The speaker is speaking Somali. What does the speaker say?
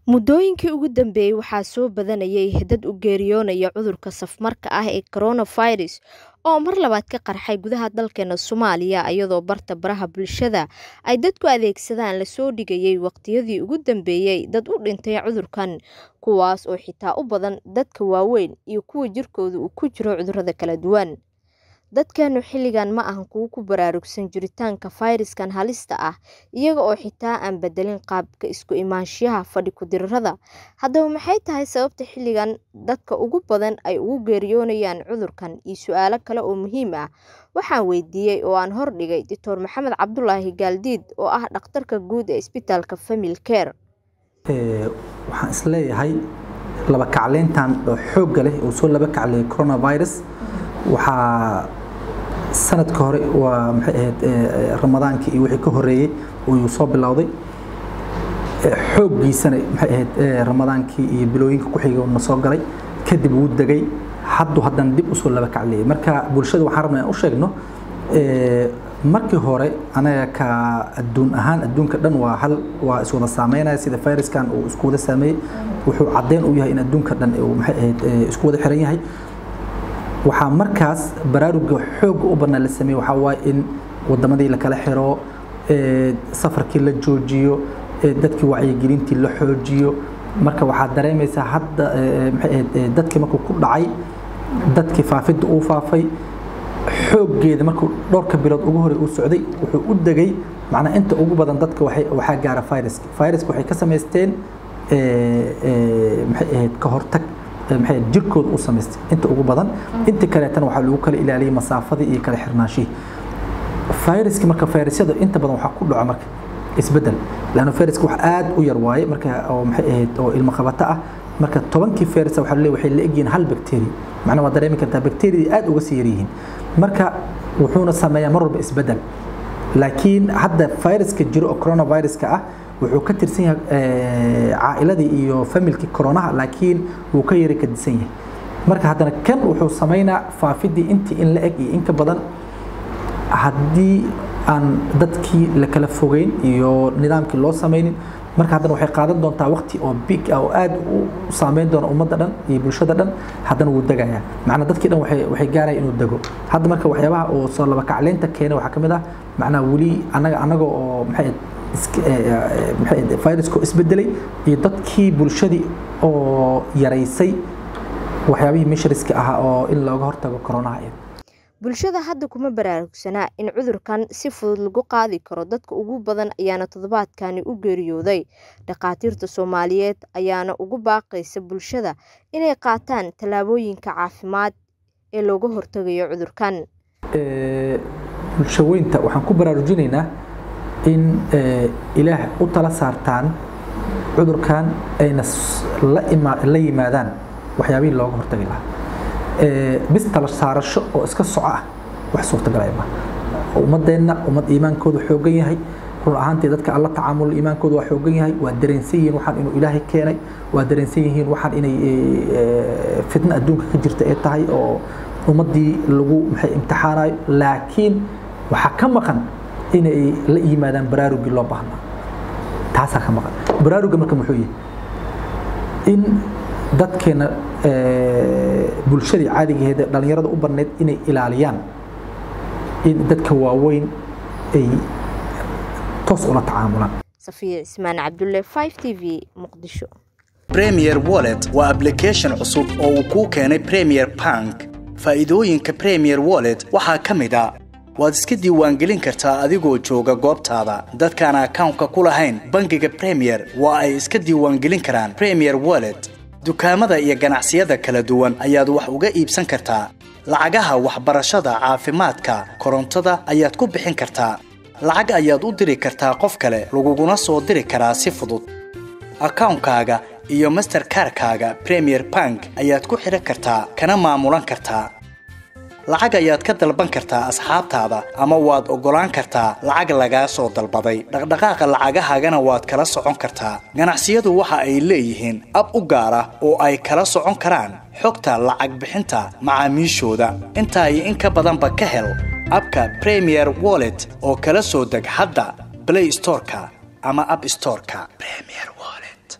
Muddooyinkii ugu dambeeyay waxaa soo badanayay dad u geeriyoonaya cudurka safmarka ah ee coronavirus oo mar labaad ka qarxay gudaha dalkeena Soomaaliya iyadoo barta baraha bulshada ay dadku adeegsadaan lasoo dhigayay waqtiyadii ugu dambeeyay dad u dhintay cudurkan kuwaas oo xitaa u badan dadka waaweyn iyo kuwa jirkooda uu ku jiro cudurrada kala duwan. Dadkeenu xilligan ma ahan kuwo ku baraarugsan jiritaanka fayraskan halista ah iyaga oo xitaa aan bedelin qaabka isku imaanshiyaha fadhi ku dirirada. Haddaba maxay tahay sababta xilligan dadka ugu badan ay ugu geeriyoonayaan cudurkan iyo su'aalo kale oo muhiim ah waxaan weydiiyey oo aan hordhigay Dr. Maxamed Cabdulaahi Gaaldiid oo ah dhakhtarka guud ee isbitaalka Family Care. waxaan isleeyahay laba kacleyntan oo xoogga leh uu soo laba kacleeyay coronavirus waxaa sanadka hore waa maxay ahayd ramadaankii iyo wixii ka horeeyey uu soo bilowday xooggiisana maxay ahayd ramadaankii iyo bilooyinka ku xigay na soo galay kadib wuu degay hadduu haddana dib usoo laba kacleeyay marka bulshada waxaan rabnaa in u sheegno markii hore anaga ka adduun ahaan adduunka dhan waa hal waa iswada saameynaya sida fayraskan uu isku wada saameeyey wuxuu caddeyn u yahay in adduunka dhan uu maxay ahayd isku wada xiran yahay waxaa markaas baraaruga xoogga u bannaan la sameeyey waxaa waaye in wadamadii la kala xiro safarkii la joojiyo dadkii wacyigelintii la xoojiyo marka waxaad dareemaysaa hadda maxay ahayd dadkii markuu ku dhacay dadkii faafidda uu faafay xooggeeda markuu dhowrka bilood ugu hore uu socday wuxuu u degay macnaa inta ugu badan dadka waxay waxaa gaara viruska viruska waxay ka samaysteen maxay ahayd ka hortag maxay jirkooda u samaystay inta ugu badan inta kaleetana waxaa lagu kala ilaaliyay masaafadii iyo kala xirnaanshihii viruska marka virusyada inta badan waxaa ku dhaco marka isbedel laanna viruska wax aad u yar waaye marka oo maxay ahayd oo ilmo qabato ah marka tobankii virus waxaa leeyahay waxay la egyihiin hal bacteria macnaa waa dareemi kartaa bacteriadii aad uga sii yaryihiin marka wuxuuna sameeyaa mar walba isbedel laakiin hadda viruska jiro oo coronaviruska ah wuxuu ka tirsan yahay caa'iladii iyo familkii koronaha laakiin wuu ka yari kadisan yahay marka haddana kan wuxuu samaynaa faafidii intii in la eg iyo inka badan haddii aan dadkii la kala fogeyn iyo nidaamkii loo samaynin marka haddana waxay qaadan doontaa waqti oo big ah oo aad u saameyn doona ummadda dhan iyo bulshada dhan haddana wuu degayaa macnaa dadkii dhan waxay waxay gaaraya inuu dego hadda marka waxyaabaha oo soo laba kacleynta keena waxaa ka mid ah macnaa weli annaga annaga oo maxay maxay viruska isbedelay iyo dadkii bulshadii oo yaraysay waxyaabihii mishriska ahaa oo in looga hortago koronaha bulshada hadda kuma baraarugsanaa in cudurkan si fudud lagu qaadi karo dadka ugu badan ayaana toddobaadkani u geeriyooday dhakhaatiirta soomaaliyeed ayaana ugu baaqaysa bulshada inay qaataan tallaabooyinka caafimaad ee looga hortagayo cudurkan bulshaweynta waxaan ku baraarujinaynaa in ilaah u tala saartaan cudurkan ayna la yimaadaan waxyaabihii looga hortagi lahaa bis tala saarasho oo iska soco ah wax suurtagalaya ma ummadeenna ummad iimaankoodu xoogan yahay run ahaantii dadka alla tacaamul iimaankoodu waa xoogan yahay waa dareensan yihiin waxaan inuu ilaahay keenay waa dareensan yihiin waxaan inay fitna adduunka ka jirta ee tahay oo ummaddii lagu maxay imtixaanayo laakiin waxaa ka maqan inay la yimaadaan baraarugii loo baahnaa taasaa ka maqan baraaruga marka muxuu yahay in dadkeena bulshadii caadigaheeda dhalinyarada u banneyd inay ilaaliyaan in dadka waaweyn ay toos ula tacaamulaan safiya cismaan cabdulle 5 t v muqdisho premier wallet waa application cusub oo uu kuu keenay premier bank faa'iidooyinka premier wallet waxaa ka mid a waad iska diiwaangelin kartaa adigoo jooga goobtaada dadkaan akawnka ku lahayn bangiga premier waa ay iska diiwaangelin karaan premier wallet dukaamada iyo ganacsiyada kala duwan ayaad wax uga iibsan kartaa lacagaha waxbarashada caafimaadka korontada ayaad ku bixin kartaa lacag ayaad u diri kartaa qof kale laguguna soo diri karaa si fudud akawnkaaga iyo masterkarkaaga premier bank ayaad ku xidhan kartaa kana maamulan kartaa lacag ayaad ka dalban kartaa asxaabtaada ama waad oggolaan kartaa lacag lagaa soo dalbaday dhaqdhaqaaqa lacagahaagana waad kala socon kartaa ganacsiyadu waxa ay leeyihiin ab u gaar ah oo ay kala socon karaan xogta lacag bixinta macaamiishooda intaa iyo in ka badanba ka hel abka premier wallet oo kala soo deg hadda blay storeka ama ab storeka